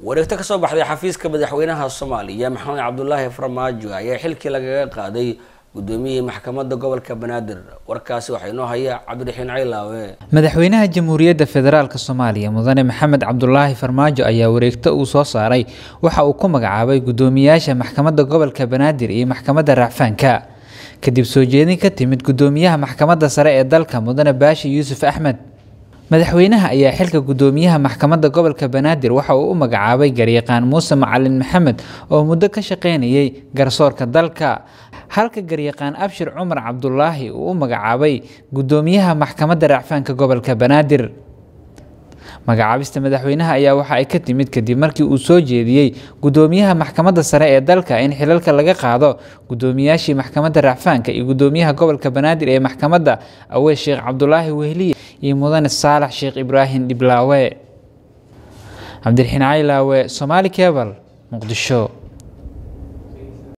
wareegto kasoo baxday xafiiska madaxweynaha soomaaliya maxamed cabdulaahi farmaajo ayaa xilkii lagaga qaaday gudoomiyihii maxkamadda gobolka banaadir warkaasi waxaa inoo haya cabdiraxiin caylaawe madaxweynaha jamhuuriyadda federaalk soomaaliya mudane maxamed cabdulaahi farmaajo ayaa wareegto uu soo saaray waxa uu ku magacaabay gudoomiyaasha maxkamadda gobolka banaadir iyo maxkamadda racfaanka kadib soo jeedin ka timid gudoomiyaha maxkamadda sare ee dalka mudane baashi yuusuf axmed madaxweynaha ayaa xilka gudoomiyaha maxkamadda gobolka banaadir waxa uu u magacaabay garyaqaan muuse macalin maxamed oo muddo ka shaqeynayay garsoorka dalka halka garyaqaan abshir cumar cabdulaahi uu u magacaabay gudoomiyaha maxkamadda racfaanka gobolka banaadir magacaabista madaxweynaha ayaa waxa ay ka timid kadib markii uu soo jeediyey gudoomiyaha maxkamadda sare ee dalka in xilalka laga qaado gudoomiyaashii maxkamadda racfaanka iyo gudoomiyaha gobolka banaadir ee maxkamadda aweys sheekh cabdulaahi wehliye iyo mudane saalax sheekh ibraahim dhiblaawe cabdiraxiin caylaawe somaali kebal muqdisho